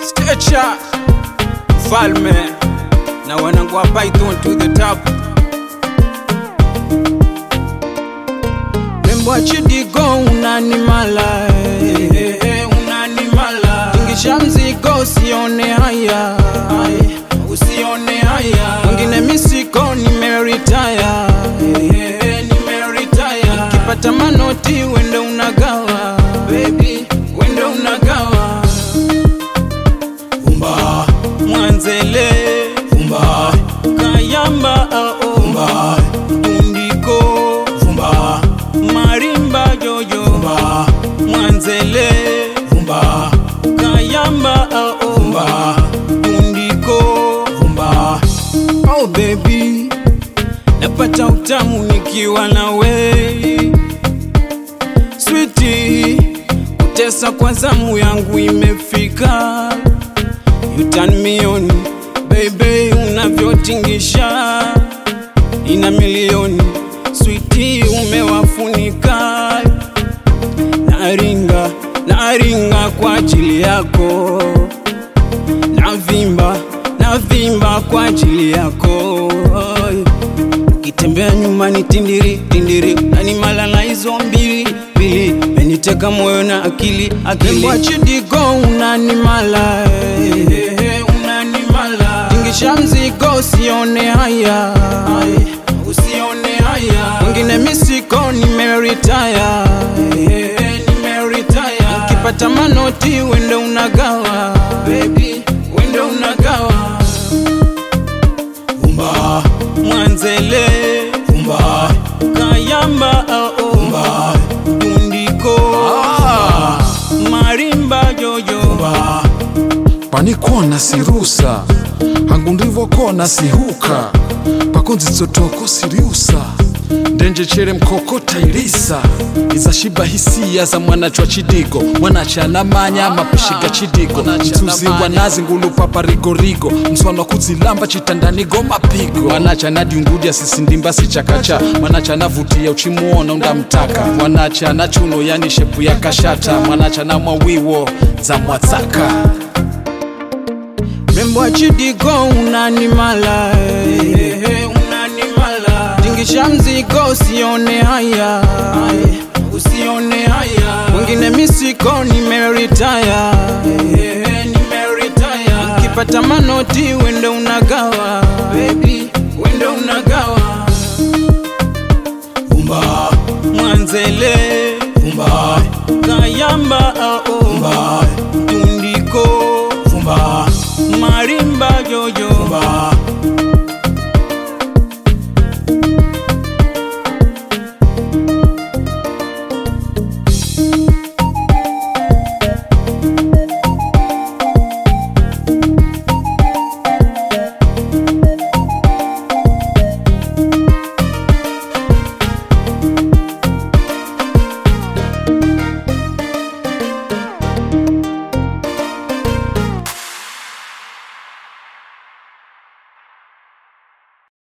Stretcher Mfalme na wanangu wa Python to the top Rembo chidigo unanimala eh, eh, unanimala Tingisha mzigo usione haya usione haya Mwingine misiko nimeritaya eh, eh, nimeritaya Ukipata manoti wende unagawa baby wende unagawa Vumba Mwanzele Vumba Kayamba ao Vumba Tundiko Vumba Marimba jojo Vumba Mwanzele Vumba Kayamba ao Vumba Tundiko Vumba Oh baby Napata utamu nikiwa na wewe Sweetie Kutesa kwa zamu yangu imefika You turn me on baby, unavyotingisha ina milioni switi, umewafunika naringa naringa kwa ajili yako, navimba navimba kwa ajili yako. Ukitembea nyuma ni tindiri tindiri, nani malala hizo mbili mbili, meniteka moyo na akili akili. Rembo chidigo unanimala eh, unanimala, tingisha mzigo usione haya usione haya, mwingine misiko nimeritaya eh, nimeritaya, ukipata manoti wende unagawa baby, wende unagawa Vumba Mwanzele Vumba Kayamba ao Vumba Tundiko Marimba jojo Vumba panikona sirusa hangu ndivokona sihuka pakonzitsotoko siriusa ndenjechere mkokota ilisa izashiba hisia za mwanachwa chidigo mwanacha anamanya mapishiga chidigo mtuzi wanazi ngulupapa rigorigo mswana kuzilamba chitandanigo mapigo mwanacha nadiungudya sisindimba sichakacha mwanacha navutia uchimuona undamtaka mwanacha na chuno yani shepu ya kashata mwanacha na mwawiwo za mwatsaka Rembo chidigo unanimala eh, unanimala Tingisha mzigo usione haya usione haya Mwingine misiko nimeritaya eh, nimeritaya Ukipata manoti wende unagawa baby